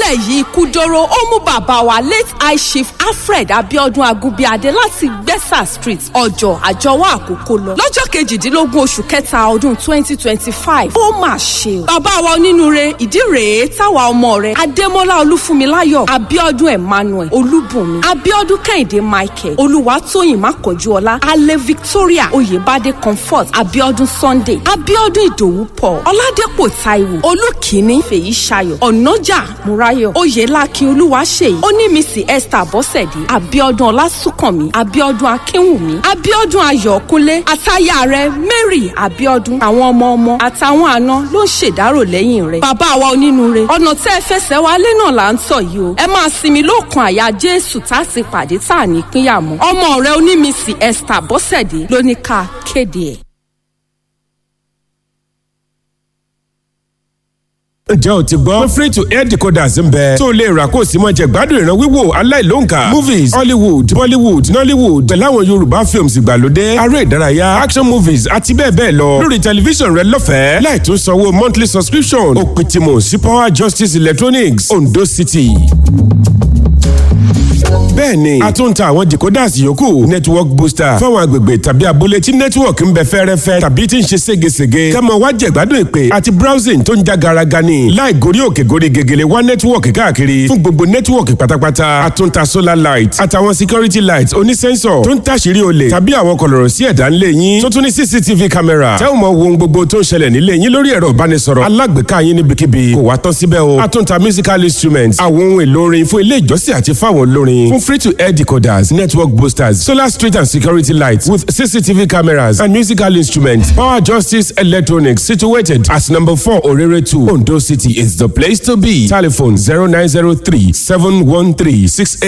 ìpínlẹ̀ yìí kúdóró ó mú bàbá wa late high chief alfred abiodun agunbíadé láti gbẹ́sà street ọjọ́ àjọwọ́ àkókò lọ lọ́jọ́ kejìdínlógún oṣù kẹta ọdún twenty twenty five ó mà ṣe o bàbá wa onínúure ìdí rèé táwa ọmọ rẹ̀ adémọ́lá olúfúnmiláyọ̀ abiodun emmanuel olúbùnmi abiodun kẹ́hìndé michael olúwatóyìn mákànjúọlá alẹ́ victoria oyèbádé comfort abiodun sunday abiodun ìdòwú paul ọládépò taiwo olùkíní fèyí ṣayọ̀ ọ̀nàjà múráyọ̀ oyèlákin olúwaṣèyí onímísì esther bọ́sẹ̀dé abiodun ọlásùnkànmí abiodun akínwùmí abiodun ayọ̀kúnlé àtayà rẹ̀ mary abiodun àwọn ọmọ ọmọ àtàwọn àna ló ń ṣèdárò lẹ́yìn rẹ̀ bàbá wa onínúure ọ̀nà tẹ́ ẹ fẹsẹ̀ wálé náà là ń tọ̀ yìí o ẹ máa sinmi lóòkan àyà jésù tá a sì pàdé tá a ní pínyà mọ́ ọmọ rẹ̀ onímísì esther bọ́sẹ̀dé ló ní ká kéde ẹ̀. ǹjẹ́ o ti gbọ́? free to air decoders ń bẹ. tó o lè rà kó o sì máa jẹ gbádùn ìran wíwò aláìlóǹkà. movies hollywood bollywood nollywood pẹ̀lú àwọn yorùbá films ìgbàlódé aré ìdárayá action movies àti bẹ́ẹ̀ bẹ́ẹ̀ lọ. lórí tẹlifíṣàn rẹ lọ́fẹ̀ẹ́ láì tún sanwó monthly subscription. òpin tìmọ̀ sí power justice electronics ondo city bẹ́ẹ̀ni a tún ń ta àwọn decoders yòókù network booster fáwọn agbègbè tàbí abúlé tí network ń bẹ fẹ́rẹ́fẹ́ tàbí tí ń ṣe ségesège kẹ́mọ wá jẹ̀gbádùn ìpè àti browsing tó ń já garaga ni láì gorí òkè gorí gegele wá network káàkiri fún gbogbo network pátápátá a tún ń ta solar light àtàwọn security light onísẹ́ńsọ̀ tó ń tàṣírí olè tàbí àwọn kọlọ̀rọ̀ sí ẹ̀dá ńlẹ̀ yín tó tún ní cctv camera tẹ́ ò mọ wo ohun gbogbo tó ń ṣẹlẹ̀ nílé yín lórí ẹ̀rọ ìbánisọ̀rọ̀ alágbèéká yín níbikíbi kò wá tán síbẹ̀ o a tún ń ta musical instruments àwọn ohun èlò orin fún ilé ìjọsìn àti fáwọn olórin fún free to air decoders, network boosters, solar street and security lights with CCTV cameras and musical instruments. Power Justice Electronics, situated at number 4 Orere 2, Ondo City, is the place to be. Telephone 0903 713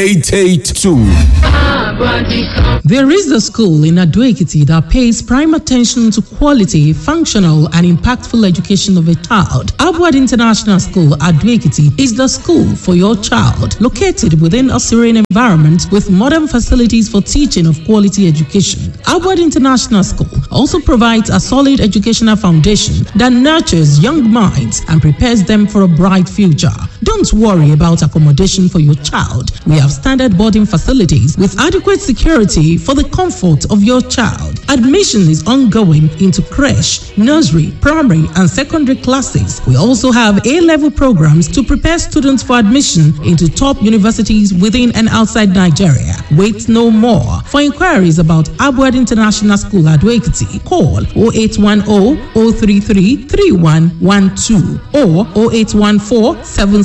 6882. There is a school in Adoekiti that pays prime attention to quality, functional, and impactful education of a child. Abwad International School, Adoekiti, is the school for your child, located within a serene environment with modern facilities for teaching of quality education. Abwad International School also provides a solid educational foundation that nurtures young minds and prepares them for a bright future. Don't worry about accommodation for your child. We have standard boarding facilities with adequate security for the comfort of your child. Admission is ongoing into creche, nursery, primary, and secondary classes. We also have A level programs to prepare students for admission into top universities within and outside Nigeria. Wait no more. For inquiries about Abwad International School at Waikiti, call 0810 033 3112 or 0814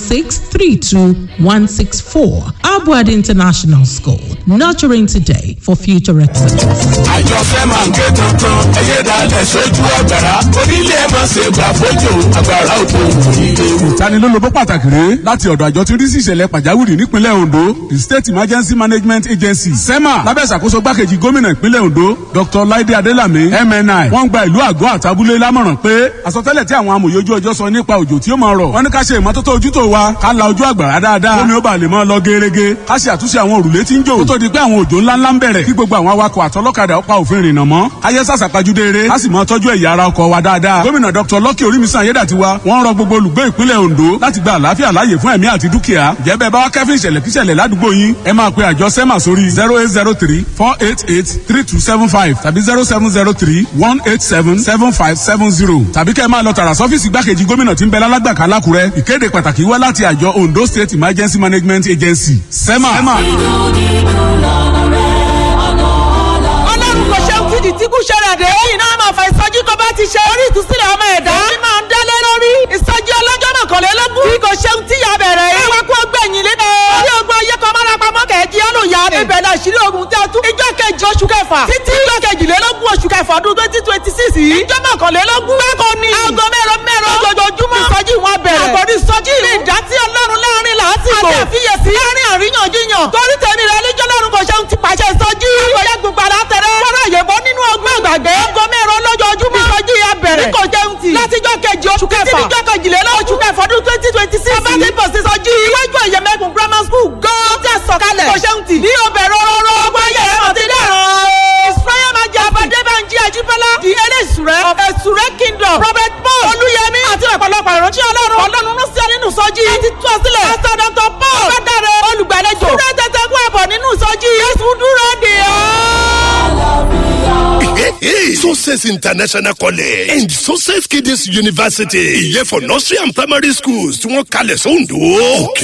7632 164. Abwad International School, nurturing today for future excellence. àjọṣe máa ń ké tuntun ẹyẹ dalẹ̀ sójú ọ̀gbàrá onílé ẹ̀ máa ṣe gbà fojú agbára òkú ìdè. ìtanilólobó pàtàkì rèé láti ọ̀dọ̀ àjọ tí ń rí sí ìṣẹ̀lẹ̀ pàjáwìrì nípínlẹ̀ ondo the state emergency management agency sema lábẹ́ ìṣàkóso gbákejì gómìnà ìpínlẹ̀ ondo dr laide adelami mni wọ́n gba ìlú àgọ́ àtàbúlé lámọ̀ràn pé àsọtẹ́lẹ̀ tí àwọn amòye ojú ọjọ́ sọ nípa òjò tí ó máa rọ̀ wọ́n ní ká ṣe ìmọ́tótó ojútó wa ká la ojú àgbàrá dáadáa omi ó bá lè máa lọ gerege ká ṣe àtúnṣe àwọn òrùlé tí ń jò kó tó di pé àwọn òjò ńláńlá ń bẹ̀rẹ̀ kí gbogbo àwọn awakọ̀ àtọlọ́kadà ó pa òfin ìrìnnà mọ́ ayé sàṣàpàjúdé eré ká sì máa tọ́jú ẹ̀yà ara ọkọ̀ wa dáadáa gómìnà dr lucky orímisan ayédàtiwa wọ́n rọ gbogbo olùgbé ìpínlẹ̀ ondo láti gba àlàáfíà láàyè fún ẹ̀mí àti dúkìá jẹ́ bẹ́ẹ̀ bá wá kẹ́fín ìṣẹ̀lẹ̀ kíṣẹ̀lẹ̀ ládùúgbò yín ẹ máa pe àjọ sema sórí zero eight zero three four eight eight three two seven five tàbí zero seven zero three one eight seven seven five seven zero tàbí kẹ́ ẹ máa lọ tààrà sọ́fíìsì gbákejì gómìnà tí ń bẹ lálágbàká lákùrẹ́ ìkéde pàtàkì wá láti àjọ ondo state emergency management agency sema. sema. ọlọ́run kò ṣe fìdí tí kú ṣẹlẹ̀ dé. lẹ́yìn náà máa fa ìsọjí tó bá ti ṣe orí ìtúsílẹ̀ ọmọ ẹ̀dá. èyí máa ń dálé lórí. ìsọjí ọlọ́jọ́ mọ̀kànlélógún. bí kò ṣeun tí ya bẹ̀rẹ̀ yìí. ẹwà kó gbẹ̀yìn lẹ́nu. orí ogun ayé kan mára pamọ́ kẹ̀ẹ́jì ọlọ́yà. ibẹ̀ náà ṣírí ogun tí a tún. ìjọ kejì oṣù kẹfà. títí ìjọ kejìlélógún oṣù kẹfà ọdún twenty twenty six yìí. ìjọ mọ̀kànlélógún. bákan ni. aago mẹ́rọ mẹ́rọ. lójoojúmọ́. ìsọjí wọn bẹ̀rẹ̀. àkọ́rí ìsọjí. ní ìdásí ọlọ́run láàrin làásìgbò. àti àfiyèsí. láàrin àríyànjiyàn. torí tèmi rẹ lẹ́jọ́ lọ́run kò ṣeun ti pàṣẹ ìsọjí. àgbẹ̀yẹ gbogbo àlá tẹ̀rẹ̀. fọ́nrán àyẹ̀bọ́ nínú ọgbọ́n àgbàgbé. aago mẹ́rọ lójoojúmọ́. ìsọjí ya bẹ̀rẹ̀. ní kò jẹun tì. látijọ́ kejì oṣù kẹfà. títí ìjọ kejìlélógún oṣù kẹfà ọdún twenty twenty six. bàbá ti bọ̀ sí ìsọjí. iwájú ẹ̀yẹ̀mẹ̀kùn grammar school gan. tí a sọ̀kalẹ̀. kò ṣeun tì. ní obẹ̀rẹ̀ rọrọ. ọgbọ́n ayẹyẹ mọ̀ ti dẹ̀rọ̀. israel máa jẹ abadébànjẹ àjíbọ́lá. di eléṣùrẹ́. of ẹ̀ṣùrẹ́ kingdom. prophet paul olúyẹmí. àti ọ̀pọ̀lọpọ̀ ìrántí ọlọ́run. ọlọ́run ló sí ọ nínú sọjí. ẹ ti tú ọ sílẹ̀. pásítọ̀ dr success international college and success kids university ìyẹn for nursery and primary schools tí wọ́n kalẹ̀ sóńdó. òkè